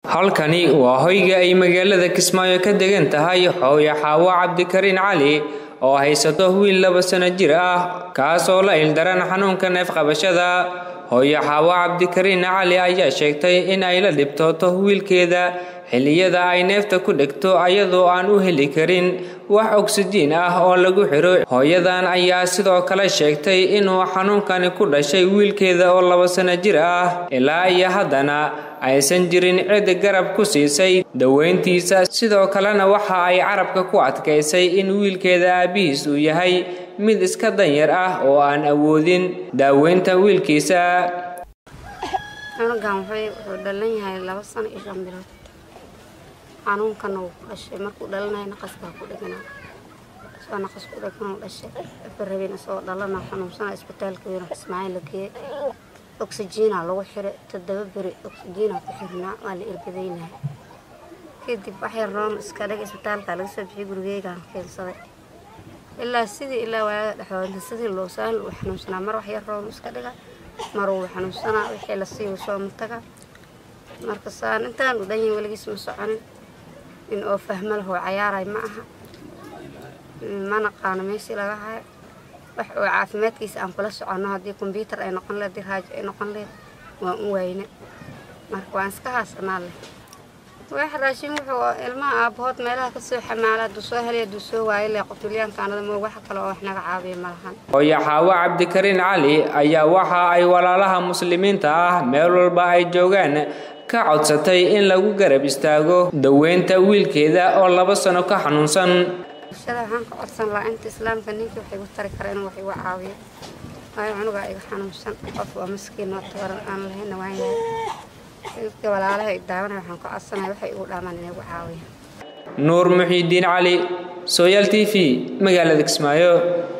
halkani waa hoyga ay magaalada kismaayo ka degan tahay hooyo xaawo cabdikariin cali oo haysato wiil laba sano jir ah kaas oo la ildaran xanuunka neefqabashada hooyo xaawo cabdikariin cali ayaa sheegtay in ay la dhibtooto wiilkeeda xilliyada ay neefta ku dhegto ayadoo aan u heli karin wax ogsijiin ah oo lagu xiro hooyadan ayaa sidoo kale sheegtay inuu xanuunkani ku dhashay wiilkeeda oo laba sano jir ah ilaa iyo haddana aysan jirin cid garab ku siisay daweyntiisa sidoo kalena waxa ay carabka ku adkaysay in wiilkeeda aabbihiis uu yahay mid iska danyar ah oo aan awoodin daaweynta wiilkiisa cunugan wuxuu dhalan yahay laba sano iyo shan bilood xanuunkana wuu ku dhashay markuu dhalanaya naqas baa ku dheganaa soo naqas ku dheganuu dhashay afar habeen isagoo dhalana xanuunsana isbitaalka weyn ismaaciil la geeyey oksijiina lagu xiray toddoba beri oksijiina ku xirnaa waa la irbadaynaya kadib waxyar roon iska dhig isbitaalka laga soo bixiyay gurigeygaan keensaday ilaa sidii ilaa waaga dhexooda sidii loo saan uu xanuunsanaa mar waxyar roon iska dhiga mar uu xanuunsanaa wixii la siiyo soo mataga marka saan intaan u dhanyahay weligiis ma soconin in oo fahmo lahoo cayaaray ma aha ma naqaano meeshii laga hayo wax oo caafimaadkiisa aan kula soconno haddii kombyuutar ay noqon leed haddii raajo ay noqon leed waan u wayne marka waan iska haasanaa leh wax raashin wuxuu ilmaha aabbahood meelaha kasoo xamaala hadduu soo helay hadduu soo waayo leh qofulyaankaanada moog wax kale oo wax naga caabiya ma lahan hooyo xaawo cabdikariin cali ayaa waxa ay walaalaha muslimiinta ah meel walba ay joogaan ka codsatay in lagu garab istaago daweynta wiilkeeda oo laba sano ka xanuunsan bulshada waxaan ka codsan lahaa inta islaamka ninkii wax igu tari kara inuu wax igu caawiyo waayo cunugaa iga xanuunsan qof waa maskiin oo tabaran aan lahayna waan yahay dadka walaalaha daawanaya waxaan ka codsanaya waxay igu dhaamaan inay igu caawiyaan nuur muxiidiin cali sooyaal t v magaalada kismaayo